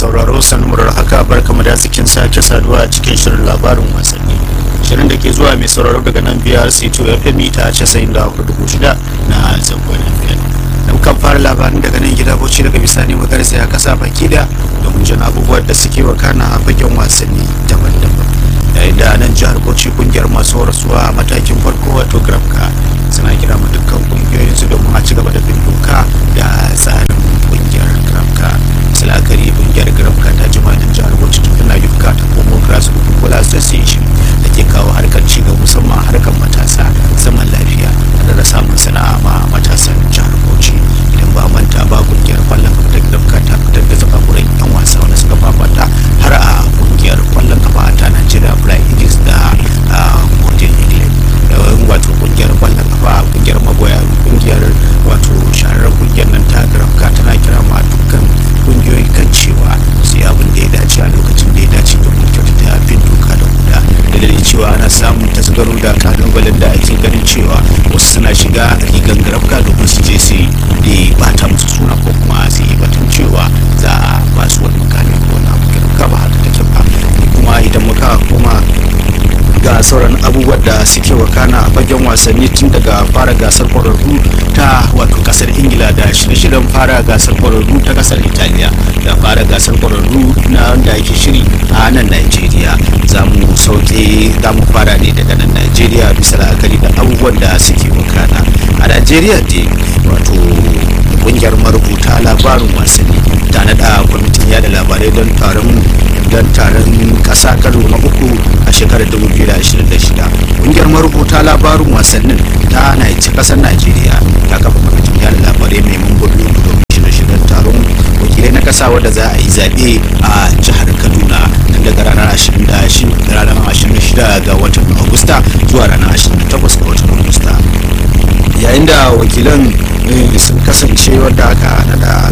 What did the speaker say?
sauraro sanmurar haka barkamu da zikin sake saduwa a cikin shirin labarin wasanni shirin da ke zuwa mai sauraro daga nan biyar c2 fm ta casa'in da hudu shida na zangon fm da kan fara labarin daga nan gida bauchi daga bisani magarsa ya kasa baki da domin jin abubuwan da suke wakana a fagen wasanni daban-daban yayin da nan jihar bauchi kungiyar masu horaswa a matakin farko wato grafka suna kira mu dukkan kungiyoyin su domin a ci gaba da bin doka da tsarin kungiyar grafka silakari kungiyar grafka ta jima da jihar bauchi tun na yuka ta komo grassroots football association da ke kawo harkar ci gaba musamman harkar matasa zaman lafiya da samun sana'a ma matasan jihar bauchi idan ba manta ba kungiyar kwallon kafa ta grafka ta fitar da zakakuran yan wasa wanda suka fafata har a kungiyar kwallon kafa ta nigeria fly eagles da model england wato kungiyar kwallon kafa kungiyar magoya kungiyar wato shahararren kungiyar nan ta grafka tana kira ma dukkan kungiyoyi kan cewa su yi abin da ya dace a lokacin da ya dace domin kyautata bin doka da huda da dalilin cewa ana samun tasgaro da kalubalen da ake ganin cewa wasu suna shiga rigan grafka domin su je su yi bata musu suna ko kuma su yi batun cewa za a ba su wani mukami ko wani abu grafka ba haka take ba kuma idan muka koma ga sauran abubuwan da suke wakana a fagen wasanni tun daga fara gasar kwararru ta wato kasar ingila da shirye-shiryen fara gasar kwararru ta kasar italiya da fara gasar kwararru na wanda ake shiri a nan nigeria za mu sauke za mu fara ne daga nan nigeria bisa la'akari da abubuwan da suke wakana a nigeria dai wato kungiyar marubuta labarin wasanni ta naɗa kwamitin yada labarai don taron don taron kasa karo na uku a shekarar 2026 kungiyar marubuta labarin wasannin ta naici kasar najeriya ta kafa kwamitin yada labarai mai mambobi domin shirye-shiryen taron wakilai na kasa wadda za a yi zaɓe a jihar kaduna tun daga ranar 26 ga watan agusta zuwa ranar 28 ga watan agusta yayin da wakilan sun kasance wadda aka nada